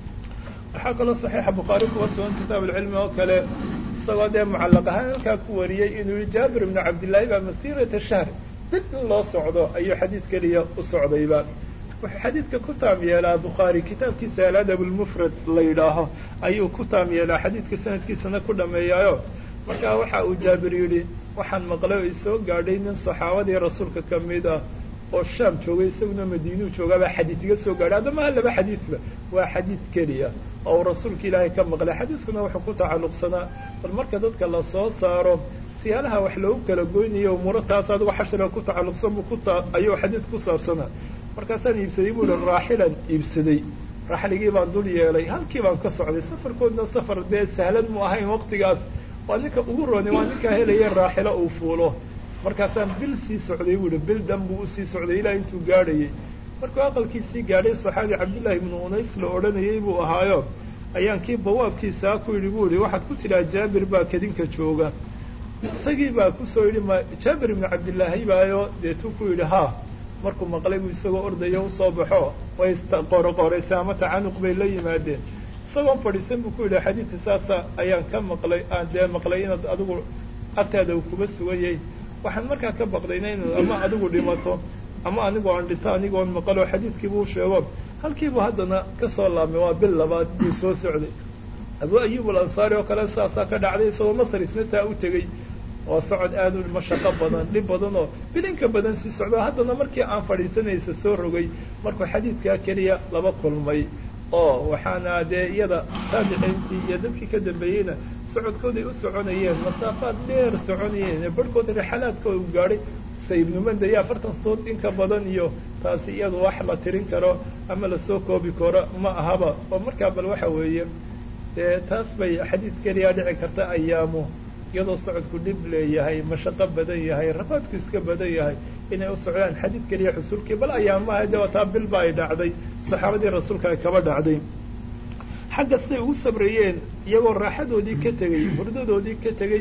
waxaa kaloo saxiixa bukhaari kuba sugan kitaab alcilmi oo kale isagoo dee mucallaq ahaan halkaa ku wariyey inuu yihi jaabir ibnu cabdillaahi baa masiirata shahr bil in loo socdo ayuu xadiid keliya u socdayba wuxuu xadiidka ku taam yeelaa bukhaari kitaabkiisa aladab lmufrad la yidhaaho ayuu ku taam yeelaa xadiidka sanadkiisana ku dhameeyaayo markaa waxa uu jaabir yidhi waxaan maqlay oo isoo gaadhay nin saxaabadii rasuulka ka mid ah oo shaam joogay isaguna madiinuu joogaabaa xadiid iga soo gaadhay hadda maha laba xadiidba waa xadiid keliya oo uu rasuulka ilaahay ka maqlay xadiiskuna wuxuu ku tacalluqsanaa bal marka dadka la soo saaro siyaalaha wax loogu kala goynayo umuuro taas adigo xashriga ku tacalluqsan buu kuta ayuu xadiid ku saabsanaa markaasaan iibsaday buu ihi raaxilan iibsaday raaxligii baan dul yeelay halkii baan ka socday safarkoodna safar dee sahlan mu ahayn waqtigaas waa ninka ugu rooni waa ninkaa helaya raaxilo uu fuulo markaasaan bil sii socday buu ihi bil dan buu usii socday ilaa intuu gaadhayay markuu aqalkiisii gaadhay saxaabi cabdullaahi ibnu unays la odhanayay buu ahaayo ayaan kii bawaabkiisaa ku yidhi buu ihi waxaad ku tidhaha jaabir baa kadinka jooga isagii baa kusoo yidhi ma jaabir ibnu cabdillaahi baayo deetuu ku yidhi ha markuu maqlay buu isagoo ordayo usoo baxo way qoraqoraysay ama tacanuq bay la yimaadeen isagoon fadhiisan buu ku yidhi xadiidka saasa ayaan ka maqlay aan dee maqlay inaad adigu agtaada uu kuba suganyay waxaan markaa ka baqdayna inaad ama adigu dhimato ama anigu aan dhinto anigoon maqaloo xadiidkiibuu sheego halkiibuu haddana kasoo laabmay waa bil labaad buu soo socday abu ayub alansaari oo kale saasaa ka dhacday isagoo masar isna taa u tegey waa socod aada u mashaqo badan dhib badan oo bilinka badan sii socdo haddana markii aan fadhiisanaysa soo rogay markuu xadiidkaa keliya laba kulmay oo waxaana dee iyada taabiciintii iyo dadkii ka dambeeyeyna socodkooday u soconayeen masaafaad dheer soconayeen barhkood rixalaadkooda u gaadhay sa ibnu manda iyo afartan sood inka badan iyo taasi iyadu wax la tirin karo ama lasoo koobi karo ma ahaba oo markaa bal waxa weeye dee taas bay xadiid keliya dhici karta ayaamu iyadoo socodku dhib leeyahay mashaqo badan yahay rafaadku iska badan yahay inay u socdaan xadiid keliya xusulkii bal ayaamaha de taa bilba ay dhacday saxaabadii rasuulka ay kaba dhacday xagga siday ugu sabrayeen iyagoo raaxadoodii ka tegey hurdadoodii ka tegey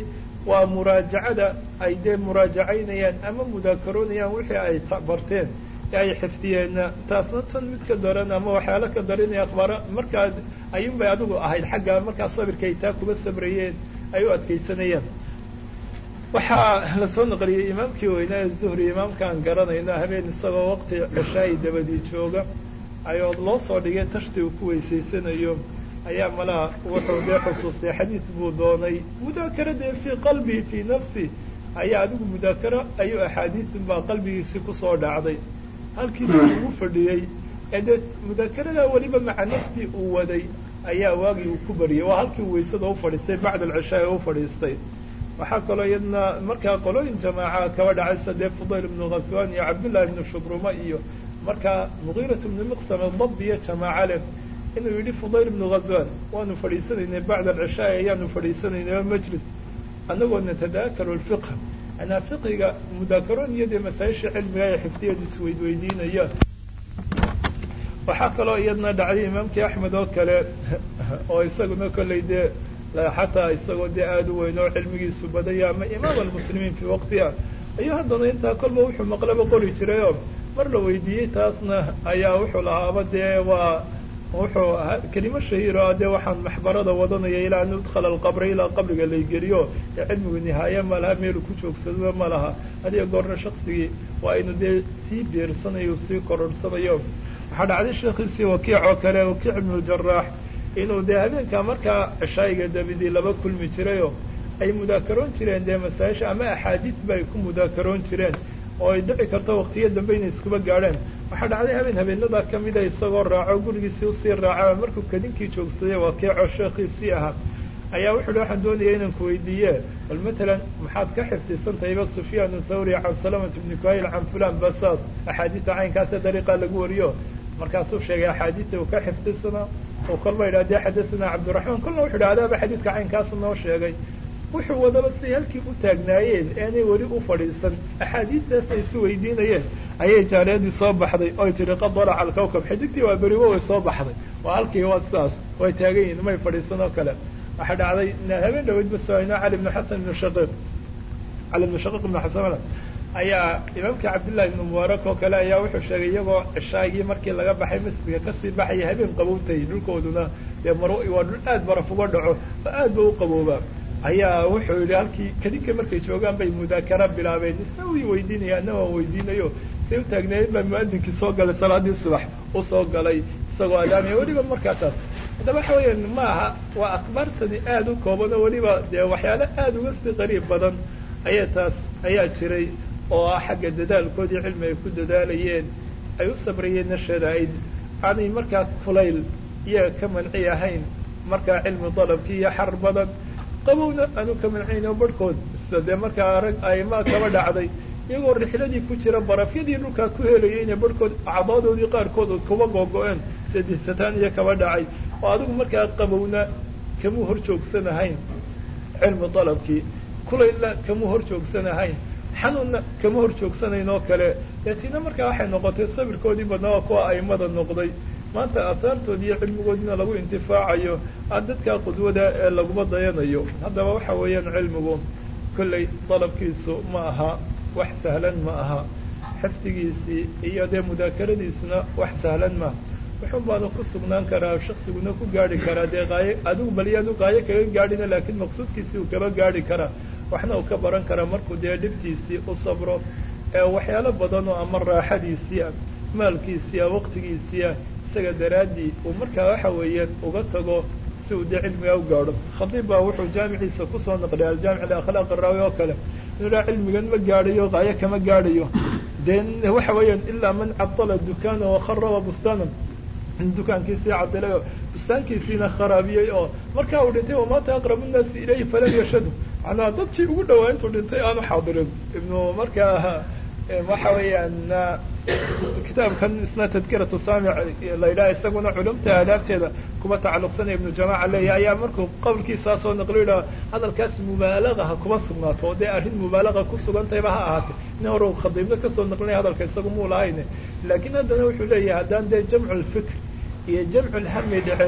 waa muraajacada ay dee muraajacaynayaan ama mudaakaroonayaan wixii ay barteen ee ay xifdiyeenna taasna tan mid ka daran ama waxyaalo ka daranaya akhbaara markaa ayuun bay adigu ahayd xagga markaa sabirkay taa kuba sabrayeen ay u adkaysanayeen waxaa lasoo naqliyey imaamkii weynaa ee zuhri imaamkaan garanayna habeen isagoo waqti ceshaayi dabadii jooga ayoo loo soo dhigay tashti uu ku weysaysanayo ayaa malaha wuxuu dee xusuustay xadiid buu doonay mudaakara dee fii qalbii fii nafsi ayaa adigu mudaakaro ayuu axaadiisin baa qalbigiisii kusoo dhacday halkiisi ugu fadhiyey ee dee mudaakarada weliba maca naftii uu waday ayaa waagii uu ku bariyay waa halkii uu weysada u fadhiistay bacda alcishaa u fadhiistay waxaa kaloo iyadna markaa qolooyin jamaaca kaba dhacaysa dee fudayl ibnu khaswan iyo cabdullahi ibnu shubruma iyo markaa mugiirat ibnu miqsam dab iyo jamaaca leh inuu yidhi fudayl ibnu khaswan waanu fadhiisanaynay bacda alcishaa ayaanu fadhiisanaynay majlis anagoo natadaakaru lfiqh anaa fiqiga mudaakaroon iyo dee masaa-isha cilmiga ee xifdiyeed isweydweydiinaya waxaa kaloo iyadna dhacday imaamkii axmed oo kale oo isaguna kollay dee xataa isagoo dee aada u weyn oo cilmigiisu badaya ama imaam almuslimiin fii waqtiha ayuu haddana intaa kolba wuxuu maqlaba qori jiray oo mar la weydiiyey taasna ayaa wuxuu lahaaba dee waa wuxuu kelimo shahiiro ah dee waxaan maxbarada wadanaya ilaa an udkhala alqabra ilaa qabriga laygeliyo ee cilmigu nihaaye ma laha meelu ku joogsado ma laha adiga goorna shaksigii waa inu dee sii biirsanayo sii kororhsanayo waxaa dhacday sheekhiisii wakiic oo kale wakiic ibnu jaraax inuu dee habeenkaa markaa cishaayiga dabidii laba kulmi jirayoo ay mudaakaroon jireen dee masaa-isha ama axaadiis ba ay ku mudaakaroon jireen oo ay dhici karto waqtiyo dambe inay iskuba gaadheen waxaa dhacday habeen habeenadaa kamida isagoo raaco gurigiisii usii raaca markuu kadinkii joogsaday wakiico sheekhiisii ahaa ayaa wuxu uhi waxaan doonaya inaan ku weydiiye bal matalan maxaad ka xifdisantahayba sufyaan thawri can salamat ibni kuhayl can fulan basaas axaadiista caynkaasa dariiqa lagu wariyo markaasuu sheegay axaadiista uu ka xifdisana oo kolba yidhah dee xadathana cabdiraxmaan kolna wuxu yidhi adaaba xadiidka caynkaasa noo sheegay wuxuu wadaba siday halkii u taagnaayeen eenay weli u fadhiisan axaadiistaas ay isu weydiinayeen ayay jaariyadii soo baxday oy tihi qad dalaca alkawkab xidigtii waa beriwo way soo baxday waa halkii waa sidaas way taagan yihin may fadhiisan oo kale waxaa dhacday habeen dhaweyd basoayno cali ibnu xasan ibnu shaqiiq cali ibnu shaqiiq ibnu xasan ayaa imaamkii cabdillahi ibnu mubaarak oo kale ayaa wuxuu sheegay iyagoo cishaagii markii laga baxay masjidka kasii baxaya habeen qabowtay dhulkooduna dee mar waa dhul aad baraf uga dhaco oo aad ba u qaboobaa ayaa wuxuu yihi halkii kadinka markay joogaan bay mudaakara bilaabeen isna wi weydiinaya ana waan weydiinayo say u taagnaayeen baa muadinkii soo galay salaadii subax usoo galay isagoo adaamaya weliba markaa taas haddaba waxa weeyaan ma aha waa akhbaartani aada u kooban oo weliba dee waxyaalo aada uga sii qariib badan ayaa taas ayaa jiray oo ah xagga dadaalkoodii cilmi ay ku dadaalayeen ay u sabrayeen nasheeda ay aanay markaa fulayl iyaga ka manci ahayn markaa cilmi dalabkii iyo xar badan qabowna aanu ka mancayno barhkood sida dee markaa rag aimaa kaba dhacday iyagoo rixladii ku jira barafyadii dhulkaa ku helayay inay barhkood acdaadoodii qaarkood kuba googo-een sadisataan iyo kaba dhacay oo adigu markaa qabowna kamuu hor joogsanahayn cilmi dalabkii kulayla kamuu hor joogsanahayn xanuunna kama hor joogsanayn oo kale laakiinna markaa waxay noqotay sabirkoodii badnaa waa kuwa aimada noqday maanta aahaartoodi iyo cilmigoodina lagu intifaacayo aan dadkaa qudwada ee laguma dayanayo haddaba waxa weeyaan cilmigu kollay dalabkiisu ma aha wax sahlan ma aha xifdigiisii iyo dee mudaakaradiisuna wax sahlan maaha wuxun baanu ku sugnaan karaa shaksiguna ku gaari karaa dee qaayo adigu balyaanu qaayo kaga gaadhina laakiin maqsuudkiisii uu kaba gaari karaa waxna uu ka baran karaa markuu dee dhibtiisii u sabro ee waxyaalo badan oo ama raaxadiisiia maalkiisiia waqtigiisiia isaga daraaddii uu markaa waxa weeyaan uga tago si uu dee cilmigaa u gaadho khadiib baa wuxuu jaamiciisa kusoo naqliyay aljaamic liakhlaaq araawi oo kale inuu dhaa cilmigan ma gaadhayo qaayo kama gaadhayo dee waxa weeyaan ilaa man cadala dukaana wakharaba bustaana dukaankiisii cadilay oo bustaankiisiina kharaabiyey oo markaa uu dhintay wamaata aqrabu nnaasi ilayhi falan yashadu macnaa dadkii ugu dhawaa intuu dhintay aanu xaadirin ibnu markaa waxa weeyaan kitaabkan isna tadkiratu saamic la yidhaha isaguna culumta aadaabteeda kuba tacalluqsanaya ibnu jamaca leeyahy ayaa markuu qowlkiisaa soo naqlo yidhaha hadalkaas mubaalaga ha kuma sugnaato oo dee arrin mubaalaga ku sugantayba ha ahaatay nin hore u khadiibna kasoo naqlinaya hadalka isagu muu lahayne laakiin haddana wuxuu leeyahay haddaan dee jamcu lfikr iyo jamcu lhami dhicin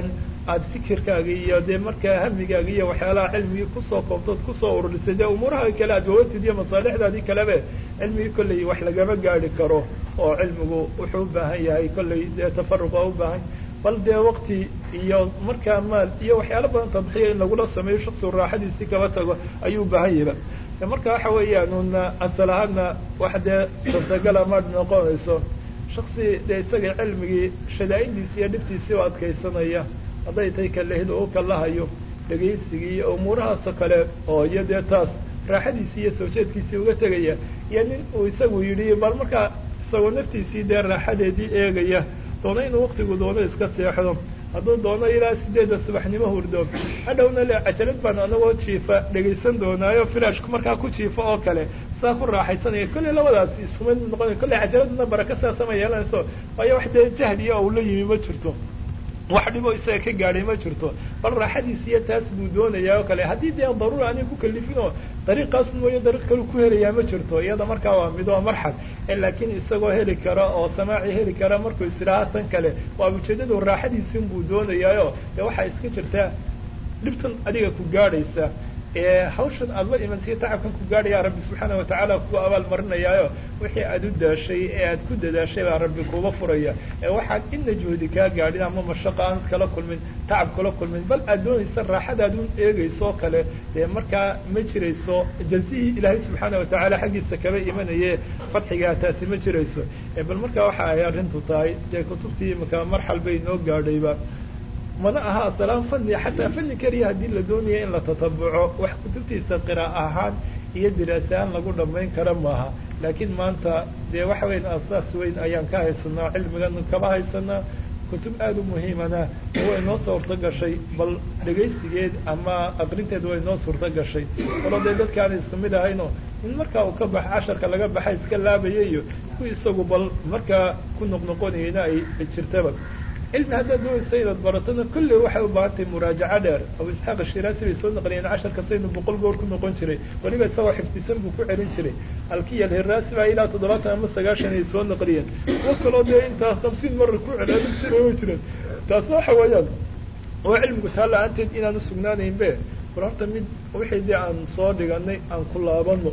aada fikirkaaga iyo dee markaa hamigaaga iyo waxyaalaha cilmigii kusoo koobtood kusoo ururisay dee umuuraha kale aad wawatid iyo masaalixdaadii kalebe cilmigii kolley wax lagama gaari karo oo cilmigu wuxuu u baahan yahay kolley dee tafaruq waa u baahan bal dee wakti iyo markaa maal iyo waxyaalo badan tadxiya in lagula sameeyo shaksigu raaxadiisii kaba tago ayuu u baahan yaba marka waxa weeyaan una asal ahaadna wax dee suurtagala ma noqonayso shaksi dee isaga cilmigii shadaa'iddiisi iyo dhibtiisii u adkaysanaya hadday tay kalehid oo u kalahayo dhegaysigii iyo umuurahaasoo kale oo iyo dee taas raaxadiisii iyo soo jeedkiisii uga tegaya iyo nin uu isagu yidhi bal markaa isagoo naftiisii dee raaxadeedii eegaya doono inuu waktigu doono iska seexdo hadduu doono ilaa sideedda subaxnimo hurdo hadhowna le cajalad baan anagoo jiifa dhegaysan doonaayo filashku markaa ku jiifa oo kale saa ku raaxaysanaya kolley labadaas iskumid noqonay kolley cajaladna baraka sidaasama yeelanayso waayo wax dee jahdiya uu la yimi ma jirto wax dhiboo isaga ka gaadhay ma jirto bal raaxadiis iyo taas buu doonayaa oo kale haddii dee daruura aanay ku kalifin oo dariiqaas mooyo dariiq kale ku helayaa ma jirto iyada markaa waa mid waa marxad laakiin isagoo heli kara oo samaaci heli kara markuu isiraha tan kale waa ujeedadu raaxadiisin buu doonayaayo dee waxaa iska jirtaa dhibtan adiga ku gaadhaysa hawshan aada la imantiyo tacabkan ku gaadhaya rabbi subxaana watacaala kugu abaal marinayaayo wixii aada u daashay ee aad ku dadaashay baa rabbi kuuba furaya ee waxaad ina juhdi kaa gaadhin ama mashaqo aanad kala kulmin tacab kala kulmin bal aad doonaysa raaxadaad un eegayso kale dee markaa ma jirayso jazihii ilaahay subxaana watacaala xaggiisa kaba imanaye fadxigaa taasi ma jirayso bal markaa waxa ay arrintu tahay dee kutubtii imaka marxal bay inoo gaadhayba mana aha asalaan fani xataa fani keliya haddii la doonaya in la tatabuco wax kutubtiisa qira'a ahaan iyo diraasahaan lagu dhamayn kara maaha laakiin maanta dee waxa weyan asaas weyn ayaan ka haysanaa cilmigan kaba haysanaa kutub aada u muhiimana way noo suurto gashay bal dhegaysigeed ama aqrinteed way noo suurto gashay walo dee dadkaana isku mid ahayno in markaa uu ka bax casharka laga baxa iska laabaya iyo ku isagu bal markaa ku noqnoqonayena ay jirtaba cilmi haddaad doonaysa inaad baratona kulley waxay u baahan tahay muraajaco dheer abu isxaaq ashiraasi bay soo naqliyeen casharka saynu boqol goor ku noqon jiray weliba isagoo xifdisan buu ku celin jiray alkiya alhiraasi baa ilaa toddobaatan ama sagaashan ay soo naqliyeen kuwo kaloo dee intaa hamsiin mara ku celcelin jiray way jireen taasna waxa weeyaan oo cilmigu taa la-aanteed inaan usugnaanayn be bal horta mid wixii dee aan soo dhiganay aan ku laabano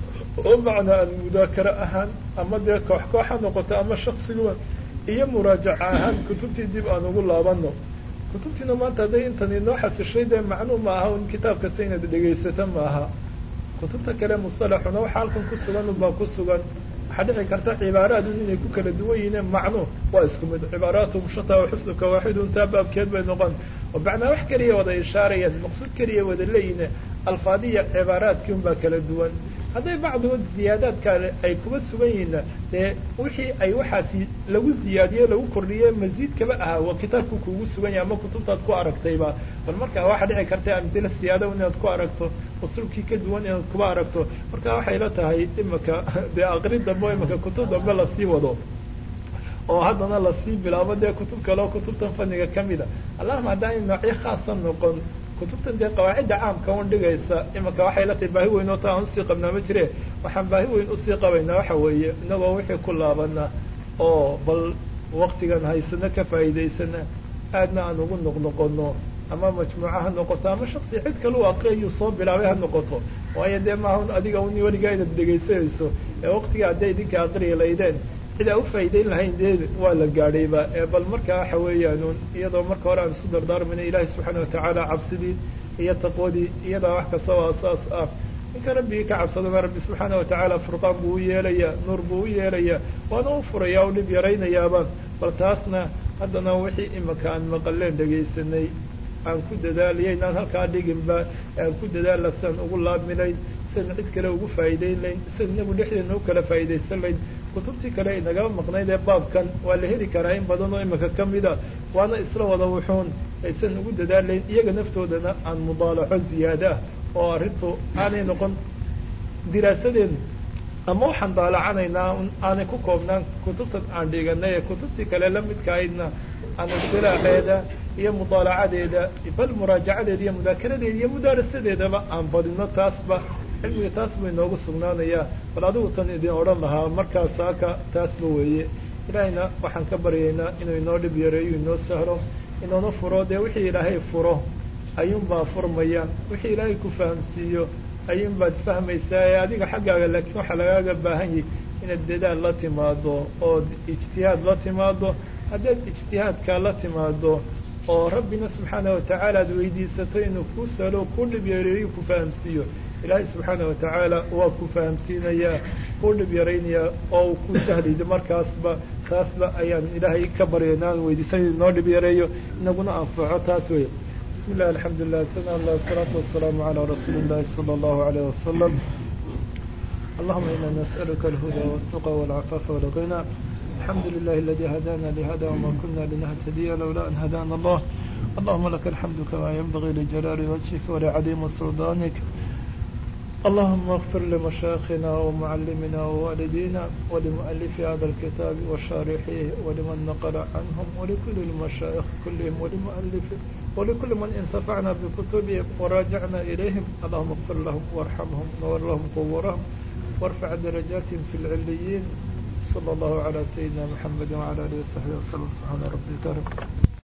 oo macnaa aan mudaakaro ahaan ama dee koox kooxa noqoto ama shaksiguba iyo muraajaca ahaan kutubtii dib aan ugu laabano kutubtiina maanta hadday intan inoo xasishay dee macnuu ma aha un kitaab kasta inaad dhegaysato ma aha kutubta kale mustalaxuna waxa halkan ku sugan unbaa ku sugan waxaa dhici karta cibaaraadun inay ku kala duwan yihiin macnu waa isku mid cibaaraatu mushata xusnuka waaxidun taa baabkeed bay noqon oo macnaa wax keliya wada ishaarayaan maqsuud keliya wada leeyihin alfaadiya cibaaraadkii un baa kala duwan hadday bacdigood ziyaadaadkaale ay kuba sugan yihiinna dee wixii ay waxaasi lagu ziyaadiye lagu kordhiye masiid kaba ahaa waa kitaabku kuugu sugan yahay ama kutubtaad ku aragtayba bal marka waxaa dhici karta amdila siyaada inaad ku aragto usulkii ka duwan inaad kuba aragto marka waxay la tahay imaka dee aqri dambe imaka kutub dambe lasii wado oo haddana lasii bilaabo dee kutub kale oo kutubtan faniga kamida allahuma haddaan noocyo khaasa noqon kutubtan dee qawaacidda caamka un dhigaysa imaka waxay la tahay baahi weyn oo ta aan usii qabnaa ma jire waxaan baahi weyn usii qabaynaa waxa weeye inagoo wixii ku laabana oo bal waktigan haysano ka faa'iidaysana aadna aan ugu noqnoqono ama majmuuca ha noqoto ama shaksi cid kale u aqriyayuu soo bilaabay ha noqoto waayo dee maaha un adiga un weligaa inaad dhegaysanayso ee waktiga hadday idinka aqriyi laydeen cid aan ufaa'idayn lahayn dee waa la gaadhayba bal marka waxa weeyaan iyadoo marka hore aan isu dardaarmayna ilaahi subxaana watacaala cabsidii iyo taqwadii iyadaa wax kasta oo asaas ah ninka rabbigii ka cabsadona rabbi subxaana watacaala furqaan buu u yeelayaa nuur buu u yeelayaa waana u furayaa u dhib yaraynayaaba bal taasna haddana wixii imika aan maqaleen dhegaysanay aan ku dadaaliya inaan halkaa dhiginba aan ku dadaalla siaan ugu laabminayn sian cid kale ugu faa'iidayn layn sian inagu dhexdeena u kala faa'idaysan layn kutubtii kale inagaba maqnayd ee baabkan waa la heli karaa in badan oo imika kamida waana isla wada wuxuun aysan ugu dadaalayn iyaga naftoodana aan mudaalaco ziyaada ah oo arrintu aanay noqon diraasadeen ama waxaan daalacanaynaa aanay ku koobnaan kutubtan aan dhiganay ee kutubtii kale lamidka aydna aan istilaaxeeda iyo mudaalacadeeda bal muraajacadeeda iyo mudaakaradeeda iyo mudaarasadeedaba aan badino taasba cilmiga taas buu inoogu sugnaanayaa bal adigu tan idin odhan lahaa markaas saaka taasba weeye ilaahayna waxaan ka baryaynaa inuu inoo dhib yareeyo inoo sahlo inuuna furo dee wixii ilaahay furo ayuunbaa furmayaan wixii ilaahay ku fahamsiiyo ayuunbaad fahmaysaa ee adiga xaggaaga laakiin waxaa lagaaga baahan yahay inaad dadaal la timaado ood ijtihaad la timaado haddaad ijtihaadkaa la timaado oo rabbina subxaana watacaala aad weydiisato inuu kuu salo kuu dhib yareeyo ku fahamsiiyo ilaahay subxaana watacaala waa ku fahamsiinayaa kuu dhib yaraynayaa oo uu ku sahlaydo markaasba taasba ayaan ilaahay ka baryayna aan weydiisan inoo dhib yareeyo inaguna anfaco taas wey bismi illah alxamdulilah sana allah wasalaatu wasalaamu calaa rasuuli illahi sala allahu alayh wasalam allahuma ina nas'aluka alhuda waltuqa walcafaafa walghina الحمد لله الذي هدانا لهذا وما كنا لنهتدي لولا أن هدانا الله اللهم لك الحمد كما ينبغي لجلال وجهك ولعظيم سلطانك اللهم اغفر لمشايخنا ومعلمنا ووالدينا ولمؤلف هذا الكتاب وشارحيه ولمن نقل عنهم ولكل المشايخ كلهم ولمؤلف ولكل من انتفعنا بكتبهم وراجعنا إليهم اللهم اغفر لهم وارحمهم ونور لهم قبورهم وارفع درجاتهم في العليين صلى الله على سيدنا محمد وعلى آله وصحبه وسلم سبحان ربك رب